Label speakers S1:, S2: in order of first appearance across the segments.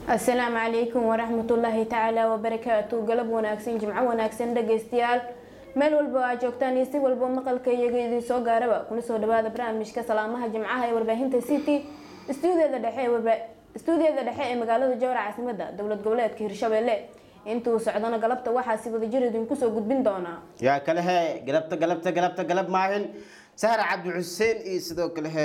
S1: asalaamu calaykum waraxmatullaahi tacaala wabarakaatu galab wanaagsan jimco wanaagsan dhageystayaal meel walba aa joogtaan iyo si walba maqalka iyaga idin soo gaaraba kuna soo dhawaada barnaamijka salaamaha jimcaha ee warbaahinta city stuudiada dhexe stuudiyada dhexe ee magaalada jowra caasimada dowlad goboleedka hirshabelle intuu socdana galabta waxaa si wadajir idinku soo gudbin doonaa
S2: yaa kale he galabta galabta galabta galab maahin sahra cabdi xuseen iyo sidoo kale he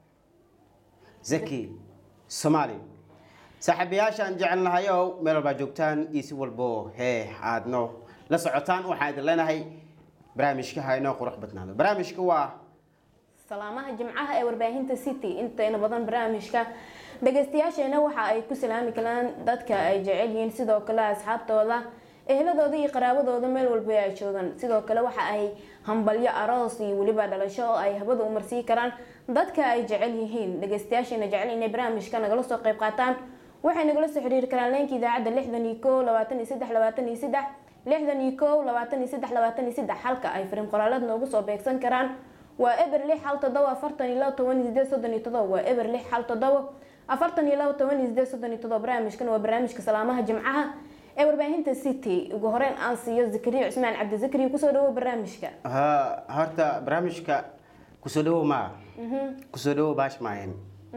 S2: zaki soomaali saaxiibayaashaan jecelnahayow meel walbaa joogtaan iyo si walbo hee aadno la socotaan waxaan idin leenahay barnaamijka ha inoo qurux badnaado barnaamijka waa
S1: salaamaha jimcaha ee warbaahinta city intayna badan barnaamijka dhageystayaasheena waxa ay ku salaami karaan dadka ay jecel yihiin sidoo kale asxaabtooda ehladooda iyo qaraabadooda meel walba ay joogaan sidoo kale waxa ay hambalyo aroos iyo weliba dhalasho oo ay habada u marsii karaan dadka ay jecel yihiin dhageystayaasheena jecel inay barnaamijka nagala soo qayb qaataan waxay nagala soo xiriiri karaan leenka idaacadda lixdan iyo ko labaatan iyo saddex labaatan iyo saddex lixdan iyo ko labaatan iyo saddex labaatan iyo saddex halka ay fariin qoraalad noogu soo beegsan karaan waa eber lix hal todoba afartan iyo labo toban iyo sideed soddon iyo todoba waa eber lix hal todoba afartan iyo labo toban iyo sideed soddon iyo todoba barnaamijkan waa barnaamijka salaamaha jimcaha ee warbaahinta city ugu horeyn aan siiyo zakariya cusmaan cabdi zakariya kusoo dhawo barnaamijka
S2: ha horta barnaamijka kusoo dhawow maa kusoo dhawow baash maahin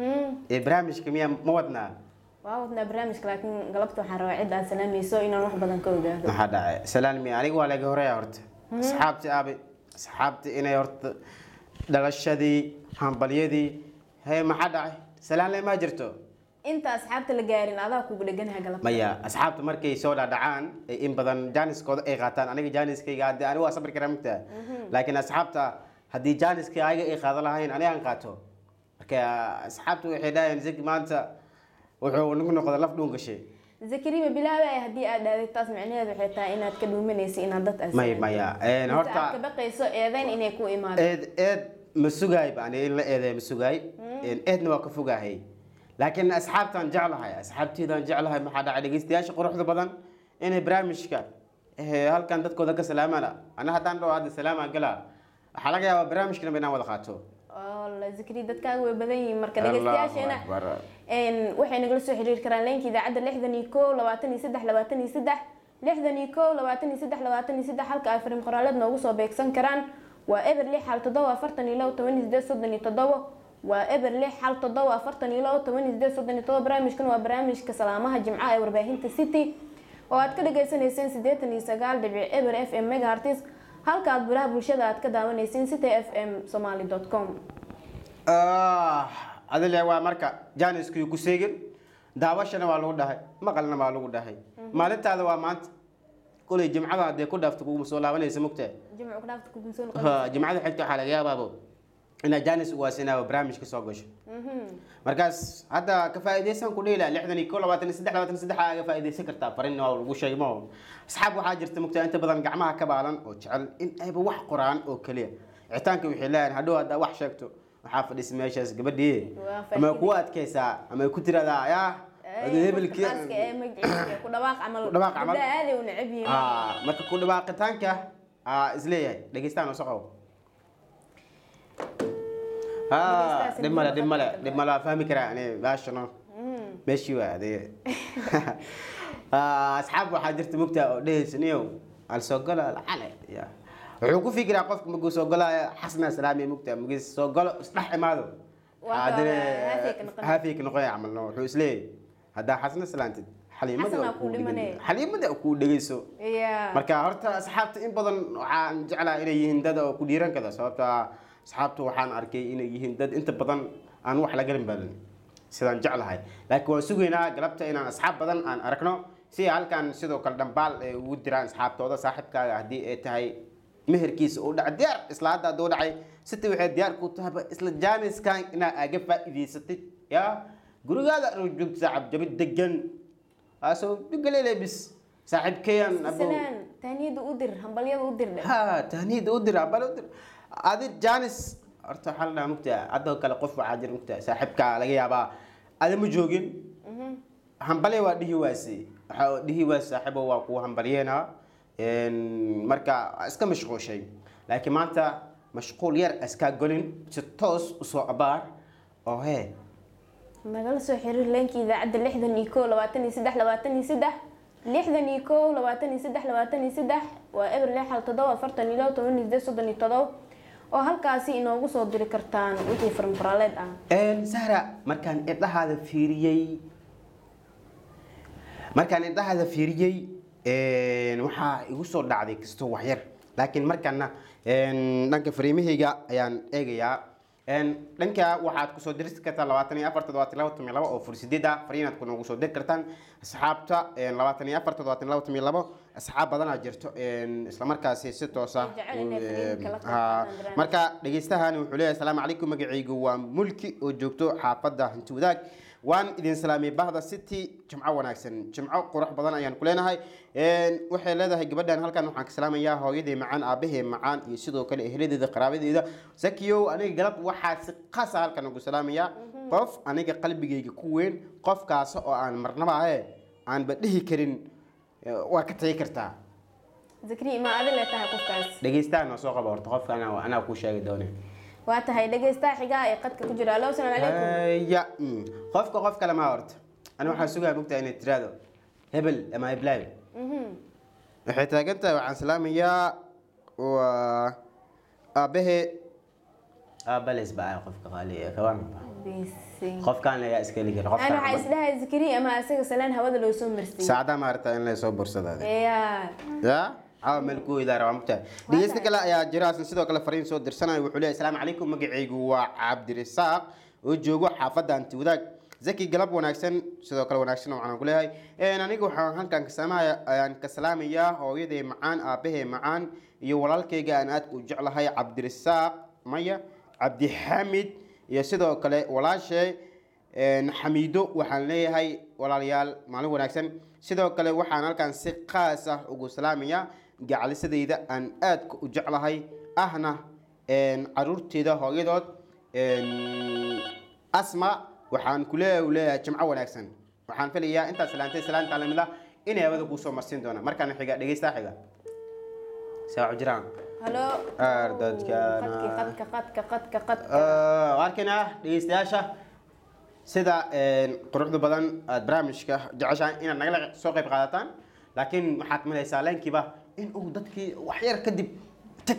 S2: ee barnaamijka miyaa ma wadnaa
S1: waa wadnaa barnaamijka laakiin galabta waxaan rabaa cid aad salaamayso inaan wax badan ka ogaado
S2: maxaa dhacay salaalmi aniga waa laga horeeya horta asxaabti aabe asxaabti inay horta dhalashadii hambalyadii hee maxaa dhacay salaanle maa jirto
S1: inta asxaabta la gaarin adaa kugu dheganaha galabta
S2: maya asxaabta markay soo dhadhacaan ee in badan jaaniskooda ay qaataan aniga jaaniskayga hadde aniga waa sabri karaa mugtaa laakiin asxaabta haddii jaaniska ayaga ay qaadan lahayn aniga aan qaato marka asxaabta waxay dhahayaan zaki maanta wuxuu nagu noqda laf dhuun gashay
S1: zakariya bilaabay haddii aad dhaaday taas micnaheed waxay tahay inaad ka dhuumanaysa inaad dad aad
S2: may maya een,
S1: horta aad ka
S2: horta
S1: baqayso eedeyn inay ku imaado
S2: eed eed ma sugaay baan in la eedeey ma sugaay Een, eedna waa ka fogahay laakiin asxaabtaan jeclahay asxaabteedaan jeclahay maxaa dhacay dhegeystayaasha quruxda badan inay barnaamijka eh, halkan dadkooda ka salaamaan ana haddaan dhaho hadda salaamaan galaa waxaa laga yaabaa barnaamijkana inaan wada qaato
S1: oo la zakariya dadkaaga way badan yihiin marka
S2: Allahu
S1: dhegeystayaasheena
S2: Akbar.
S1: een, waxay nagala soo xiriiri karaan leenka idaacadda lixdan iyo ko labaatan iyo saddex labaatan iyo saddex lixdan iyo ko labaatan iyo saddex labaatan iyo saddex halka ay fariin qoraaleed noogu soo beegsan karaan waa eber lix hal toddoba afartan iyo labo toban iyo sideed soddon iyo toddoba waa eber lix hal toddoba afartan iyo labo toban iyo sideed soddon iyo toddoba barnaamijkan waa barnaamijka salaamaha jimcaha ee warbaahinta city oo aad ka dhagaysanayseen siddeetan iyo sagaal dhibic eber f m megahertz halka aad baraha bulshada aad ka daawanayseen city f m somaly dot com
S2: Ah, adile waa marka jaaniskii ku seegin daawashana waa lagu dhahay maqalna waa lagu dhahay maalintaada waa maanta kulay jimcada hadee ku dhaafto kuguma soo laabanaysa mugtee
S1: jimcu ku dhaafta kugun soo
S2: Ha, jimcada xigta waxaa laga yaabaabo inaad jaanis uwaasinaaba barnaamijka soo gasho markaas hadda ka faa'iidaysan ku dhehila lixdan iyo ko labaatan iyo saddex labaatan iyo saddex aa ka faa'iidaysan kartaa farin waa lagu sheegay ma asxaab waxaa jirta mugtaa inta badan gacmaha ka baalan oo jecel in ayba wax qoraan oo keliya icitaanka waxay leeyahan hadhow haddaa wax sheegto waxaa fadhisa meeshaas gabadhii
S1: Waa
S2: ama ku adkaysaa ama ku tiradaa yaa hebelkii
S1: Qofka ee magaciisa ku dhawaaq camal
S2: Ku dhawaaq camal.
S1: gabdhaha aaday u neceb yihiin
S2: Ah, marka ku dhawaaqitaanka aa isleeyahay dhegeystaan oo soqow
S1: Dhegeystaha
S2: dhib male dhib male
S1: sida
S2: dhib male waa fahmi karaa ani baashano meeshii waa adee Ah, asxaab waxaa jirta mugtaa oo dhehaysa niyow alsogalo alcale ya wuxuu ku fikiraa qofka maguu soo galaya xasna salaamiya mugtaa magis soo galo isdhex imaado
S1: Waa
S2: Haddana
S1: haafiyey ka noqonaya.
S2: haafiyey ka noqonaya camalno wuxuu isleeyahay haddaa xasna salaantid xaliimada
S1: Xasanaa
S2: oo
S1: kuu
S2: kuu
S1: dhimanaya.
S2: dhegeyso xaliimada oo kuu dhegeyso
S1: Yeah.
S2: marka horta asxaabta in badan waxaan jeclaa inay yihiin dad oo ku dhiiran kada sababta asxaabtu waxaan arkay inay yihiin dad inta badan aan wax la garan badan sidaan jeclahay laakiin waan sugaynaa galabta inaan asxaab badan aan aragno si halkan sidoo kale dhambaal ay ugu diraan asxaabtooda saaxiibkaaga haddii ay tahay meherkiisa uu dhaca diyaar isla hadda hadduu dhacay sita waxay diyaar ku tahayba isla jaaniskan inaa aga faa'iidaysatid yaa gurigaada aroo joogta saaxib jabid degan asoo dhigalele bis saaxiibkeyan
S1: salaan taaniyada u dir hambalyada u dir dhe
S2: ha tahniid u dira bal u dir adi janis horta waxaa la dhahaa mugtaa adoo kale qof waxaa jira mugtaa saaxiibka laga yaabaa adi ma joogin hambale waa dhihi waase waxaa dhihi waase saaxiibo waa kuwa hambalyeena marka iska mashquushay laakiin maanta mashquul yar iskaa golin si toos usoo abaar oo hee
S1: nagala soo xiriir leenka idaacadda lixdan iyo kow labaatan iyo saddex labaatan iyo saddex lixdan iyo kow labaatan iyo saddex labaatan iyo saddex waa eber lix hal toddoba afartan iyo labo toban iyo sideed soddon iyo todoba oo halkaasi inoogu soo diri kartaan wixii farmfaraaleed ah
S2: sahra markaan indhahaada fiiriyey markaan indhahaada fiiriyey waxaa igu soo dhacday kastoo waxyar laakiin markaana dhanka fariimahayga ayaan eegayaa dhanka waxaad kusoo diri kartaa labaatan iyo afar toddobaatan laba toban iyo labo oo fursideed ah fariinaad kunogu soo diri kartaan asxaabta labaatan iyo afar toddobaatan laba toban iyo labo asxaab badanaa jirto islamarkaasi si toosa
S1: Jecel inay fariin kala
S2: Ha,
S1: qaadaan
S2: marka dhegeystahan wuxuu leeyahay asalaamu calaykum magacaygu waa mulki oo joogto xaafadda hanti wadaag waan idin salaamay bahda city jimco wanaagsan jimco qurux badan ayaan ku leenahay waxay leedahay gabadhan halkan waxaan ka salaamayaa hooyadii macaan aabahee macaan iyo sidoo kale eheladeeda qaraabadeeda sakiyow aniga galab waxaa si qaasa halkan ugu salaamayaa qof aniga qalbigayga ku weyn qofkaas oo aan marnaba ahe aanba dhihi karin eh, waa ka tagi kartaa
S1: zakri ma adi le tahay qofkaas
S2: dhegeystahan oo soo qaba horta qofka anaa anaa kuu sheegi doone
S1: waa tahay dhegeystaha xigaa ee qadka ku jira allo asalaamu calaykum
S2: ya mm. qofka qof kale maa horta ani waxaan sugaa mogtahay inay tiraado hebel ama heblaayo
S1: Mhm.
S2: waxay taagan tahay waxaan salaamayaa waa aabahe aabales baa qofka qaali kaban
S1: Bisi.
S2: qofkaan ayaa iska heli kara
S1: ana waxaa
S2: qofkaan
S1: isdhahay zakri ama asaga salaan hawada loo soo marsiiyey
S2: saacada maarata in la soo bursadaade
S1: yaa
S2: ya caawa meel ku idaara waa mogtahay dhegeysta kale ayaa jira asna sidoo kale fariin soo dirsanayo wuxuu leeyahay asalaamu calaykum magacaygu waa cabdirisaaq oo joogo xaafadda anti wadaag zaki galab wanaagsan sidoo kale wanaagsan waxaan ku leeyahay aniga waxaan halkan kasamaaya ayaan ka salaamayaa hooyaday macaan aabahee macaan iyo walaalkayga aan aadka u jeclahay cabdirisaaq maya cabdixamid iyo sidoo kale walaashay xamiido waxaan leeyahay walaalayaal maalin wanaagsan sidoo kale waxaan halkan si qaas ah ugu salaamayaa gacalisadayda aan aadka u jeclahay ahna caruurteeda hooyadood asma waxaan ku leeyahay uu leeyahay jimco wanaagsan waxaan filayaa intaad salaantay salaanta lamida inay hawada kuusoo marsiin doonaan markaana xiga dhegeystaa xiga saacu jiraan
S1: halo
S2: Ardadkana.
S1: qadka qadka qadka qadka
S2: arkayna dhegeystayaasha sida quruxda badan aad barnaamijka jeceshahay inaad nagala soo qayb qaadataan laakiin waxaad malaysaa leenkiiba in uu dadkii waxyar kadib tag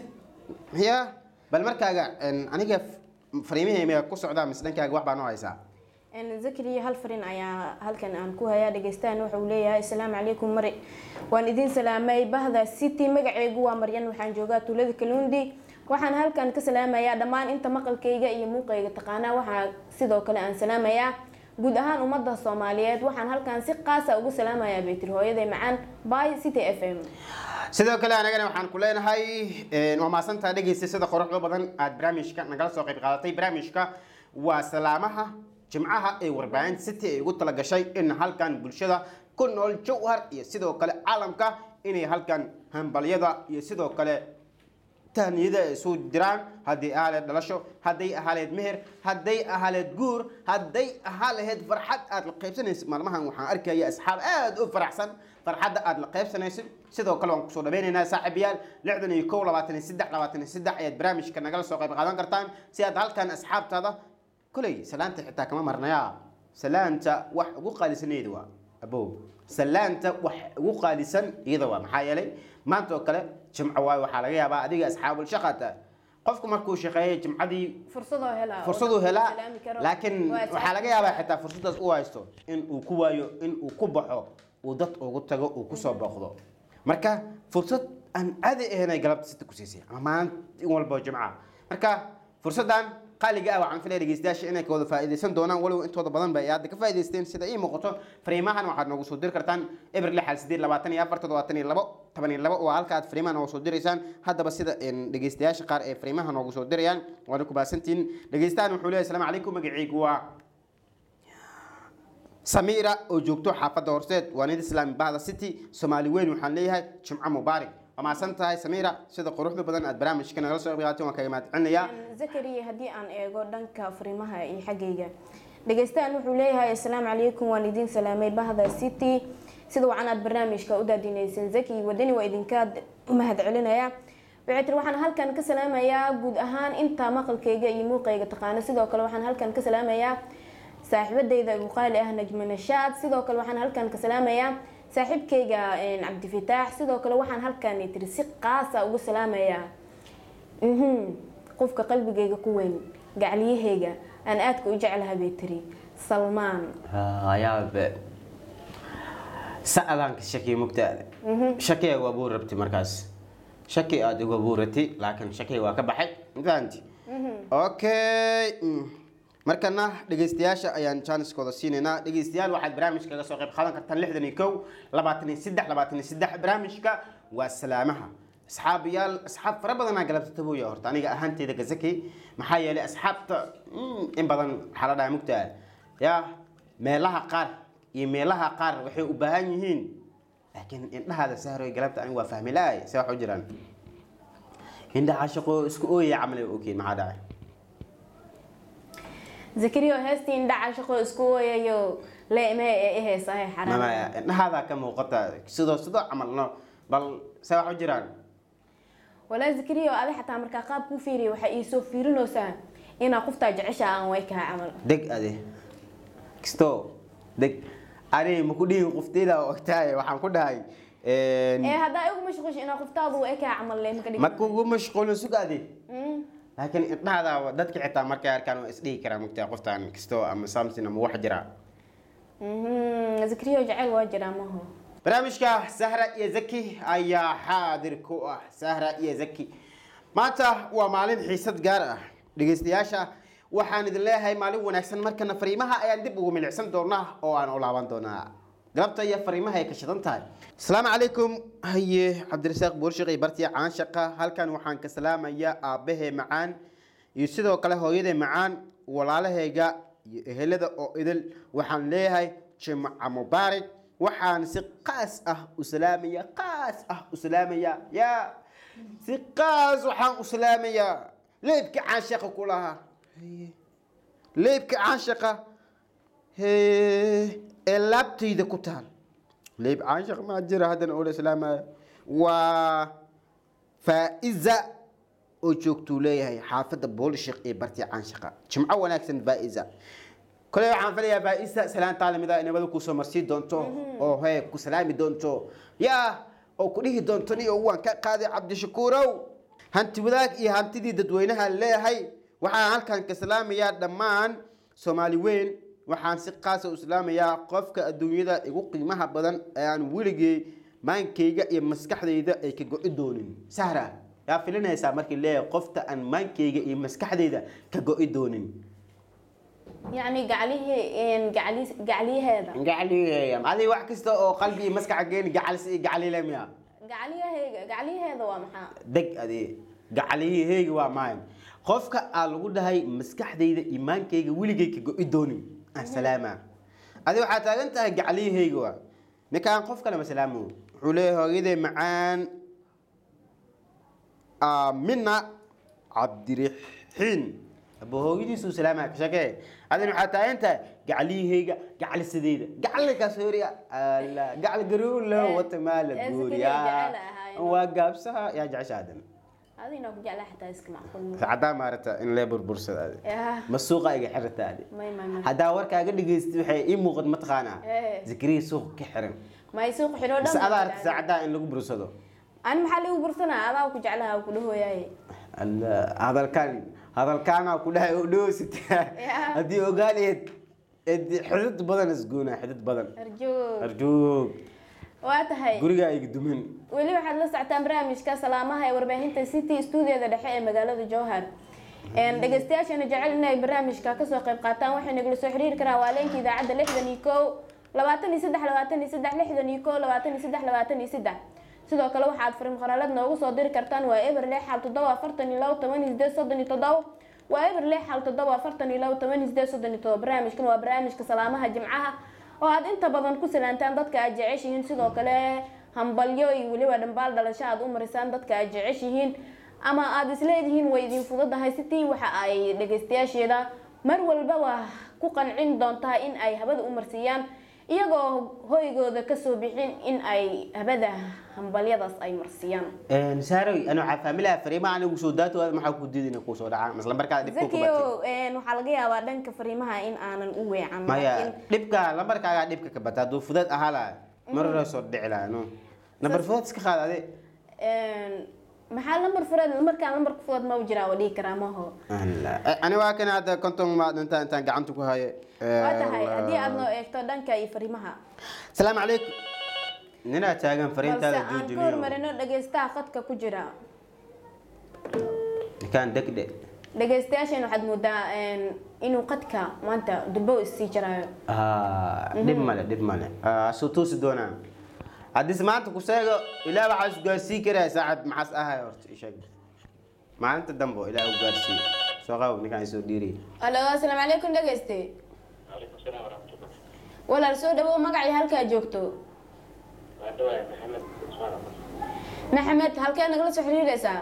S2: ya bal markaaga aniga fariimahayga ku socdaa mise dhankaaga wax baa noo haysaa
S1: zakri hal farin ayaa halkan aan ku hayaa dhegeystahan waxa uu leeyahay asalaamu calaykum mari waan idin salaamay bahda city magaceygu waa maryan waxaan joogaa tuulada kaluundi waxaan halkan ka salaamayaa dhammaan inta maqalkayga iyo muuqayga taqaanaa waxaa sidoo kale aan salaamayaa guud ahaan ummadda soomaaliyeed waxaan halkan si qaasa ugu salaamayaa baytir hooyaday macaan by city f m
S2: sidoo kale anagana waxaan ku leenahay waa maasantaa dhegeysta sida quruxda badan aad barnaamijka nagala soo qayb qaadatay barnaamijka waa salaamaha jimcaha ee warbaahinta city ay ugu talagashay in halkan bulshada ku nool jawhar iyo sidoo kale caalamka inay halkan hambalyada iyo sidoo kale tahniyada ay isu diraan hadday ahaaleed dhalasho hadday ahaaleed meher hadday ahaaleed guur hadday ahaa lahayd farxad aad la qaybsanaysid maalmahan waxaan arkaya asxaab aad u faraxsan farxadda aad la qaybsanaysid sidoo kale waan kusoo dhaweynaynaa saaxiibayaal lixdan iyo kow labaatan iyo saddex labaatan iyo saddex ayaad barnaamijka nagala soo qayb qaadan kartaan si aad halkan asxaabtaada koley salaanta xitaa kama marnayaa salaanta wax ugu qaalisaneeda waa abow salaanta wax ugu qaalisan iyada waa maxaa yeelay maanta oo kale jimco waayo waxaa laga yaabaa adiga asxaabul shaqata qofku markuu shaqeeyay jimcadii
S1: fursadoo helaa oo
S2: fursaduu
S1: dadka
S2: helaa
S1: salaami karo.
S2: laakiin
S1: Waa
S2: waxaa laga yaabaa xitaa fursadaas u haysto in uu ku waayo in uu ku baxo uu dad ugu tago uu kusoo booqdo marka fursad aan caadi ahayn ay galabta sita ku siisay ama maalin walba oo jimca marka fursadan qaaliga ah waxaan filaya dhegeystayaasha inay ka wada faa'iidaysan doonaan walow intooda badan ba ay hadda ka faa'iidaysteen sida ii muuqato fariimahan waxaad noogu soo diri kartaan eber lix hal sideed labaatan iyo afar toddobaatan iyo labo toban iyo labo waa halka aad fariimaha noogu soo diraysaan haddaba sida een, dhegeystayaasha qaar ee fariimaha noogu soo dirayaan waana ku baasantihiin dhegeystahan wuxuu leeyahay asalaamu calaykum magacaygu waa samiira oo joogto xaafadda horseed waa nid islaami bahda city soomaali weyn waxaan leeyahay jimco mubaarak waa mahadsan tahay samiira sida quruxda badan aad barnaamijka nagala soo qeybaatay waan kaga mahadcelinayaa
S1: zakari haddii aan eego dhanka fariimaha iyo xaggayga dhegeystahan wuxuu leeyahay asalaamu calaykum waan idin salaamay bahda city sida wacan aad barnaamijka u daadinaysan zaki wadani waa idinka mahad celinaya waxay tiri waxaan halkan ka salaamayaa guud ahaan inta maqalkayga iyo muuqayga taqaano sidoo kale waxaan halkan ka salaamayaa saaxiibadeyda ugu qaali ah najmo nashaad sidoo kale waxaan halkan ka salaamayaa saaxiibkayga cabdifataax sidoo kale waxaan halkan tiri si qaasa ugu salaamayaa qofka qalbigayga ku weyn gacliyahayga aan aadka u jeclaha bay tiri salmaan
S2: hayaabe sa'adaan ka shakiya mugtaada shakiga waa buu rabti markaas shaki aada uga buurati laakiin shakiga waa ka baxay mafahanti okay markana dhegeystayaasha ayaan jaaniskooda siinaynaa dhegeystayaal waxaad barnaamijka kaga soo qayb qaadan kartaan lixdan iyo kow labaatan iyo saddex labaatan iyo saddex barnaamijka waa salaamaha asxaabiyaal asxaab fara badanaa galabta tabooya horta aniga ahaanteyda gazaki maxaa yeelay asxaabta in badan waxaa la dhahay mugtaa yaa meelaha qaar iyo meelaha qaar waxay u baahan yihiin laakiin indhahaada sahroy galabta aniga waa fahmi laay se wax u jiraan indhaha shaqo isku ooyaya camal ay ogyihiin maxaa dhacay
S1: zakariyo heestii indhaca shaqo isku ooyayo leeme ee iheysahay xaraan
S2: mamaya indhahaada ka muuqata sidoo sidoo camal no bal se wax u jiraan
S1: walaa zakariyo adi xataa markaa qaab ku fiiriya waxaa iisoo fiirinaysaa inaa qoftaa jecesha aan way kaha camal
S2: deg ade kisto deg ani maku dhihin qofteyda ogtahay waxaan ku dhahay
S1: ee haddaa igu mashquulsha inaa qoftaadu way kaha camal le maka dhigi
S2: makugu mashquulin sugaade laakiin indhahaada dadka xitaa markay arkaan waa isdhihi karaa mugtaa qoftaan kisto ama samson ama wax jira
S1: zakariyo jecel waa jiraa maho
S2: barnaamijka sahra iyo zaki ayaa xaadir ku ah sahra iyo zaki maanta waa maalin xiisad gaar ah dhegeystayaasha waxaan idin leeyahay maalin wanaagsan markana fariimaha ayaan dib ugu milicsan doonaa oo aan u laaban doonaa galabta iyo fariimaha ay ka shidan tahay asalaamu calaykum haye cabdirasaaq buurshiq iyo bartiya caanshaqa halkan waxaan ka salaamayaa aabbahe macaan iyo sidoo kale hooyade macaan walaalahayga iyo ehelada oo idil waxaan leeyahay jimca mubaarak waxaan si qaas ah u salaamaya qaas ah u salaamaya yaa si qaas waxaan u salaamayaa leebka caanshaqa ku lahaa leebka caanshaqa ee laabtayda ku taal leeb caanshaq maa jira haddana oo la islaamaya waa faa'iza oo joogtuu leeyahay xaafadda boolishik iyo bartiya caanshaqa jimco wanaagsan faa'iza kole waxaan filayaa faa'iza salaan taalimida ay nabada kusoo marsii doonto oo hee ku salaami doonto yaa oo ku dhihi doonto ni waan ka qaaday cabdishakuurow hanti wadaag iyo hantidii dadweynaha leeyahay waxaan halkan ka salaamayaa dhammaan soomaali weyn waxaan si qaasa u islaamayaa qofka adduunyada igu qiimaha badan ee aan weligay maankayga iyo maskaxdayda ay ka go-i doonin sahra yaa filinaysaa markii leeyahay qofta aan maankayga iyo maskaxdayda ka go-i doonin
S1: yacni gaclihii gacli gacliyaheeda
S2: gacliyeeya adi wax kasta oo qalbi iyo maskaxa geeni gacalis iyo gaclile miya
S1: gacliyahayga gacliyaheeda waa maxaa
S2: deg adi gacliyaheyga waa maayo qofka aa lagu dhahay maskaxdayda imaankayga weligay ka go-i doonin asalaama adi waxaa taagan tahay gacliyaheyga waa ninkaan qof kale ma salaamo wuxuu leeyahay hooyaday macaan aamina cabdiraxiin aba hooyadiisu salaama ka shakee adin waxaa taagan tahay gacliyaheyga gaclisadeyda gaclikaas horiya alla gacal garuulo wata maala
S1: ee
S2: guuriya
S1: sikiriya jecel ahaayeen.
S2: waa gaabsaha yaa jecesha adan
S1: adina ku jeclaa xataa iska macquul
S2: sacadaa maarata in lee burbursada adi
S1: yaa
S2: ma suuqa iga xirata adi
S1: may may may
S2: haddaa warkaaga dhegeysta waxay ii muuqad mataqaanaa
S1: Eh.
S2: zikriya suuqa ka xiran
S1: may suuq xidho
S2: bas
S1: dhan
S2: adaa aragta saacadaa in lagu bursado
S1: ani maxaa liigu bursanaa adaa ku jeclaha ku dhahooyaye
S2: alla hadalkaan hadalkaanaa ku dhahay oo dhoosita
S1: Yeah.
S2: haddii ogaaleed xidid badan isgoona xidid badan
S1: arjoog
S2: arjoog
S1: waa tahay
S2: gurigaa iga dumin
S1: weli waxaad la socotaan barnaamijka salaamaha ee warbaahinta city stuudiyada dhexe ee magaalada jowhar Een, dhegeystayaashana jecel inay barnaamijka kasoo qayb qaataan waxay nagala soo xiriiri karaan waa leenka idaacadda lixdan iyo kow labaatan iyo saddex labaatan iyo saddex lixdan iyo kow labaatan iyo saddex labaatan iyo saddex sidoo kale waxaad fariin qoraalad noogu soo diri kartaan waa eber lix xal toddoba afartan iyo labo toban iyo sideed soddon iyo toddoba waa eber lix xal toddoba afartan iyo labo toban iyo sideed soddon iyo toddoba barnaamijkan waa barnaamijka salaamaha jimcaha oo aad inta badan ku salaantaan dadka aad jeceshihiin sidoo kale hambalyo iyo weliba dhambaal dhalasho aad u marisaan dadka aad jeceshihiin ama aad isleedihiin way idin fududahay sitii waxa ay dhegeystayaasheeda mar walba waa ku qancin doontaa in ay habada u marsiiyaan iyagoo hoygooda kasoo bixin in ay habada hambalyadaas ay marsiyaan
S2: saaroy ana waxaa faamilaha fariimaha anigu soo daatooda maxaa ku diidin kuu soo dhacaan isla markaa dhibka ku batay
S1: zakiyo waxaa laga yaabaa dhanka fariimaha in aanan u weecan
S2: maya
S1: laakiin
S2: dhibka lambarkaagaa dhibka ka bata hadduu fudad ahaa laha mar hore soo dhici laha no nambar fudad iska qaad ade
S1: een, maxaa lambar fureed markaan lambarka fureed ma u jiraa waa dhihi karaa maho
S2: Alla. Eh, ani waa kan hadda konton maad intaan intaan gacanta ku haye
S1: waa tahay haddii aad noo eegto dhanka iyo fariimaha
S2: salaamu calaykum ninaa taagan
S1: balse
S2: fariintaada
S1: aan ka
S2: joojiniyo
S1: hormarino dhageystaha khadka ku jira
S2: nikaan degdhe
S1: dhageystayaasheen waxaad moodaa een, inuu qadka maanta dulbo issii jaraayo
S2: Ah, dhib male dhib male Ah, soo toosi doonaa haddii se maanta ku sheego ilaa waxaa isgaarsii karaa saaxib maxaas ahay horta isheeg maalinta dambo ilaa u gaarsii soo qabo ninkaan isoo dhiiriy
S1: alo asalaamu calaykum dhegeyste
S3: عليكم السلام ورحمة الله
S1: walaal soo dhawow magacii halkaa joogto
S3: وعدوا محمد عثمان
S1: maxamed halkee nagala soo xiriireysaa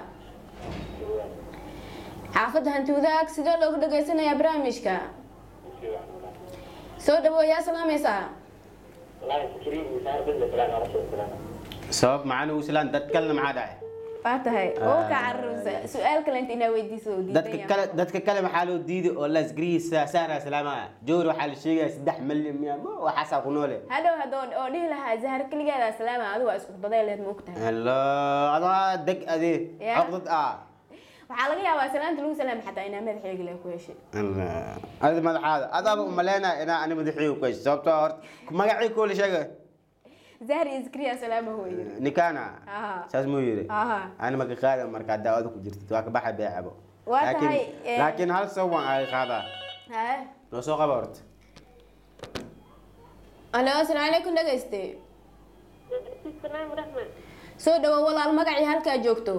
S1: xaafadda hanti wadaag sidee loogu dhageysanayaa barnaamijka soo dhawow yaa salaamaysaa
S3: والله فكرين صار بدنا فلان عرفت فلان
S2: sabab macana islaan dad kalena maxaa dhacay
S1: waa tahay oo ka cararaysa su-aal kale inta inaa weydiiso oo
S2: dadka
S1: diidan
S2: kale dadka kale maxaa loo diiday oo lasgariisa saara salaama joor waxaa la sheegaya saddex milyan miya ma waxaasaa ku noole
S1: hadhow hadoo oo dhihi lahaa zahar keligeeda salaama adigu waa isku daday leed ma ogtahay
S2: helo adaa deg ade
S1: Ya.
S2: caqdad ah
S1: waxaa laga yaabaa salaanta lagu salaama xataa inaa madaxeegi leh ku heshay
S2: adi madaxaada adaaba umaleynaya inaa ani madaxiiga ku hesho sababtoo horta magacii koo la sheega
S1: zahar iyo zikriya salaama hoo yiri
S2: nikana
S1: Aha.
S2: saas muu yiri
S1: Aha.
S2: ani maka qaada markaa daawada ku jirtid waa ka baxa beecabo
S1: Waa
S2: Laakiin-
S1: tahay, eh,
S2: laakiin hal sawan ay qaadaa
S1: haye
S2: noo soo qaba horta
S1: alo asalaamu calaykum dhegeyste
S4: السلام ورحمة
S1: soo dhawow walaal magacii halkaa joogto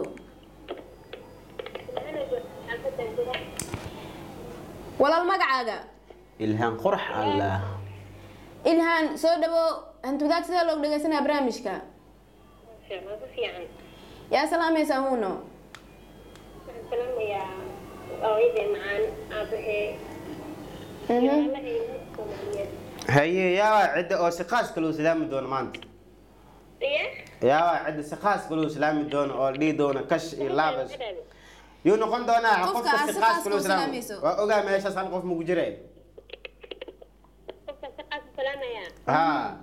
S1: walaal magacaaga
S2: ilhaan qurx allah
S1: ilhaan soo dhawow hanti wadaag sidee loogu dhageysanaya barnaamijka
S4: في عن
S1: yaa salaamaysaa huuno
S4: السلام يا أويد معان أبهي يا الله يمسكم
S2: haye yaawaa cidda oo si qaas kaloo islaami doono maanta
S4: إيه
S2: yaawaa cidda si qaas kaloo islaami doono oo dhihi doona kash iyo laabas yuu noqon doonaa
S1: Qofka
S2: qofka
S1: aad
S2: si
S1: si
S2: qaas
S1: qaas
S2: kaloo
S1: ku
S2: islaami
S1: salaamayso.
S2: waa ogaa meeshaas hal qof maku jire
S4: السلام يا
S2: ha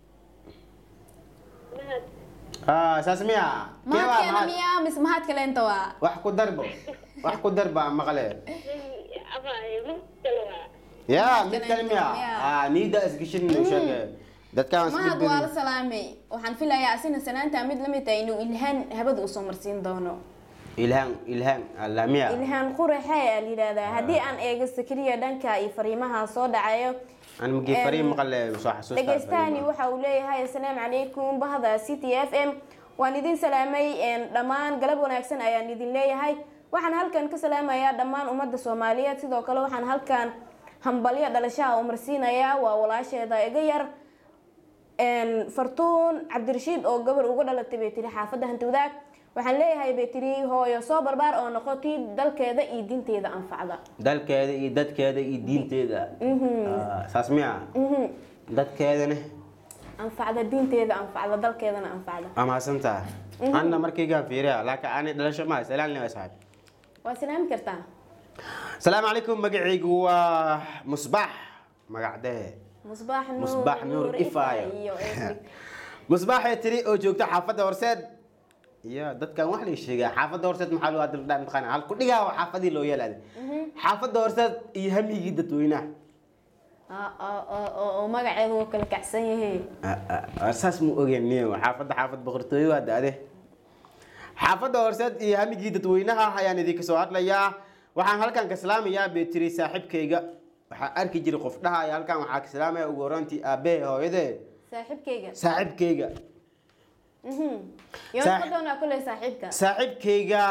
S4: مهد
S2: ha saas miya Kee waa
S1: mahadkeena
S2: mahad?
S1: miyaa mise mahad kaleenta waa
S2: wax ku darbo wax ku darba aan maqle
S4: أبا يمسكوا
S2: ya
S1: Mahad
S2: mid
S1: kale
S2: kale miya
S1: miya?
S2: ah niida isgashin u sheege dadkaan is
S1: mahad waa la
S2: gudbin
S1: salaamay waxaan filayaa asina sanaanta mid lamid tahay inuu ilhaan habada usoo marsiin doono
S2: ilhaan ilhaan allah miya
S1: ilhaan quraxe ayaa la yidhahdaa haddii aan eego sakriya dhanka iyo fariimaha soo dhacayo
S2: aan magi
S1: Em,
S2: fariin maqle soo xasuustaa
S1: dhagaystahani
S2: fariimaha.
S1: waxa uu leeyahay assalaamu calaykum bahda city f m waan idin salaamay een, dhammaan galab wanaagsan ayaan idin leeyahay waxaan halkan ka salaamayaa dhammaan ummadda soomaaliyeed sidoo kale waxaan halkan hambalyo dhalashaha u marsiinayaa waa walaasheeda iga yar een, fartuun cabdirashiid oo gabar uga dhalatay bay tiri xaafadda hanti wadaag waxaan leeyahay bay tiri hooyo soo barbaar oo noqotay dalkeeda iyo diinteeda anfacda
S2: dalkeeda iyo dadkeeda iyo diinteeda Ah, saas miya
S1: Mhm.
S2: dadkeedana
S1: anfacda diinteeda anfacda dalkeedana anfacda
S2: amaasantaa anna markaygaan fiiriya laakiin ani dhalasho maa salaan lewa saaxib
S1: waa salaami kartaa
S2: asalaamu calaykum magacaygu waa musbax magacdee
S1: musbaax nuur
S2: Musbaax Nuur Ifaayo.
S1: iyo Eefrig.
S2: musbaaxee tiri oo joogta xaafadda horseed iyo dadkan wax la sheegaa xaafadda horseed maxaa loo adil dhaan taqaana hal ku dhigaa waa xaafadii loo yeelaaday xaafadda horseed iyo hamigii dadweynaha
S1: Ah, ah, ah, oo oo magaceedu wuu kala kacsan yahay
S2: Ah, ah, ah, saas mu ogeen niyo xaafadda xaafad boqortooyo waa daade xaafadda horseed iyo hamigii dadweynaha ayaan idinka soo hadlayaa waxaan halkan ka salaamayaa bay tiri saaxiibkayga waxaa arki jiray qof dhahaya halkan waxaa ka salaamaya ugu horantii aabbahe hooyadee
S1: saaxiibkayga
S2: saaxiibkayga
S1: Mhm. yoon
S2: Saax-
S1: ka doonaa kuley saaxiibka
S2: saaxiibkayga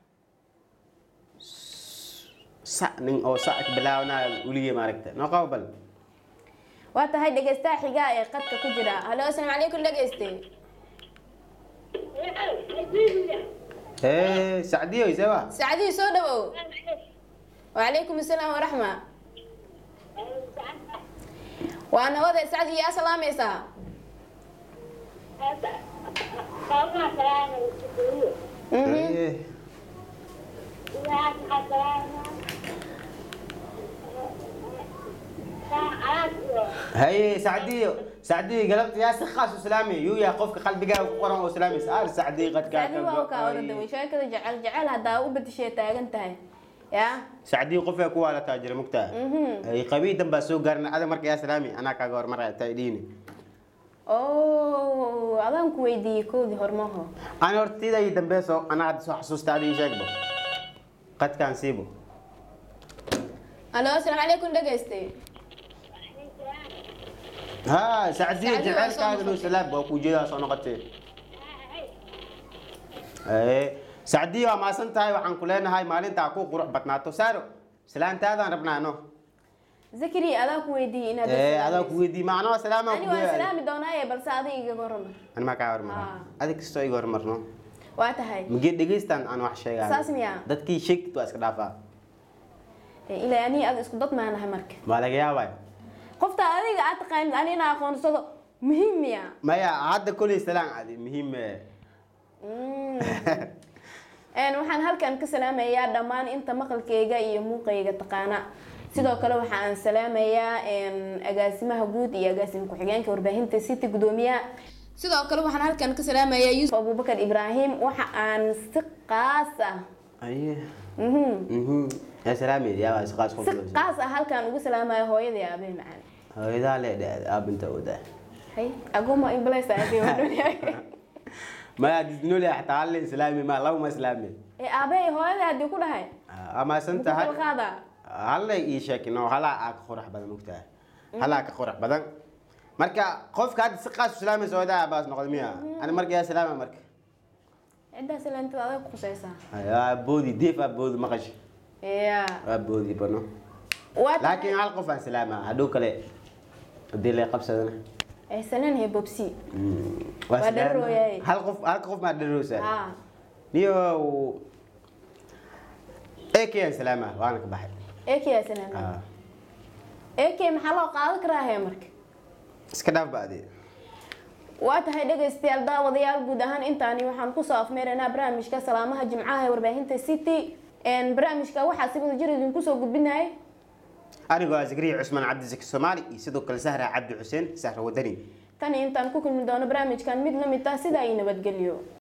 S2: sa nin oo sa ka bilaabanaya weligay maaragta noo qabo bal
S1: waa tahay dhegeystaha xiga ee qadka ku jira halo asalaamu calaykum dhegeyste
S2: ee sacdiyo isaba
S1: sacdihii soo dhawow wacalaykum asalaam waraxma waa nabada sacad iyo yaa salaamaysaa
S4: Qofka salaamay iskuuliyo.
S2: Haye.
S4: Yaa salaamay. Saacad iyo
S2: haye sacdiyo sacdiyo galabta yaa si khaas u salaamay yuu yahay qofka qalbigaaga ku qoran oo salaamaysa aar sacdiyo qadkaa
S1: sacdi waa kaa orada way sheekada jecel jecel haddaa u bedeshay taagan tahay yaa
S2: sacdiyo qofkaa ku waalataa jira mugtaa ay qabiidan baa soo gaarin adag marka yaa salaami anaa kaaga hormaraya taa idhiini
S1: oo adaan ku weydiiyey koodii hormaho
S2: ani horta tiida ii dambeeso anaa hadda soo xasuusta adiga ii sheegbo qadkaan siibo
S1: alo asalaamu calaykum dhegayste
S2: ها سعدية
S1: سعدية
S2: جعل
S1: وصل
S2: كان له
S1: نقطة.
S2: سلاب وكو جيدا صنقتي ايه سعدية ما سنت هاي وحن كلنا هاي مالين تاكو قروح بطناتو سارو سلام تاذا ربنا نو
S1: zakari adaan ku weydiiyey inaad
S2: ايه هذا كويدي معنا سلام
S1: ani waan salaami doonaaye balse adiga igaga hormar
S2: انا ما كاور
S1: آه.
S2: مرة هذيك ستو يغور مرنو
S1: waa tahay
S2: مجي دغيستان انا wax sheegaa
S1: Saas miyaa?
S2: dadkii sheegtu iska dhaafa
S1: Eh, ilaa ani aad isku dad maanahay marka
S2: ma laga yaabay
S1: qofta adiga aad taqaanid ani inaa aqoonsado muhiim miya
S2: maya hadda kulli salaan adi muhiim
S1: Mm. Een, waxaan halkan ka salaamayaa dhammaan inta maqalkayga iyo muuqayga taqaana sidoo kale waxa aan salaamayaa een, agaasimaha guud iyo agaasim ku-xigeenka warbaahinta city gudoomiyaha sidoo kale waxaan halkan ka salaamayaa yuusuf abubakar ibraahim waxa aan si qaas ah
S2: aye
S1: mhm,
S2: mhm ya salaami ya isqaas
S1: si
S2: qof
S1: qaas ah halkan ugu salaamaya hooyadii aabee macaan
S2: hooyadaa leedhe aabinta odaa
S1: hay agoma iblaysa aabee wadhoonyahay
S2: maya disnole xataa hal islaami ma laba ma islaami
S1: ee aabee hooyadii haddii ku dhahay
S2: ama santa
S1: muku kala qaadaa
S2: halla ii sheekino halaa aa ka qurux badan ogtahay halaa ka qurux badan marka qofka hadda si qaas u islaamaysa hooyadaa aabaas noqda miya ani marka yaa islaama marka
S1: ciddaas ilaantada adag ku khusaysaa
S2: aa boodi deef aa boodi maqashi
S1: ya
S2: waa boodi bano
S1: waa
S2: laakiin hal qof aan islaama hadhow kale hadii lay qabsadana
S1: ay sanan he bobsi
S2: waa
S1: Waa dharrooyaye.
S2: hal qof halka qof maa dharroosaa
S1: ha
S2: niyo ekeyaan islaama waana ka baxay
S1: eekiyaa sanan
S2: Ah,
S1: eekey maxaa loo qaadan karaa hee marka
S2: iska dhaaf ba adee
S1: waa tahay dhegaystayaal daawadayaal guud ahaan intaani waxaan kusoo afmeeraynaa barnaamijka salaamaha jimcaha ee warbaahinta city Een, barnaamijka waxaa si wada jir idinku soo gudbinayay
S2: anigoo ah zakariya cusmaan cabdisaki soomaali iyo sidoo kale sahra cabdi xuseen sahra wadani
S1: tan intaan ku kulmi doono barnaamijkan mid la mid ah sidaa iyo nabadgelyo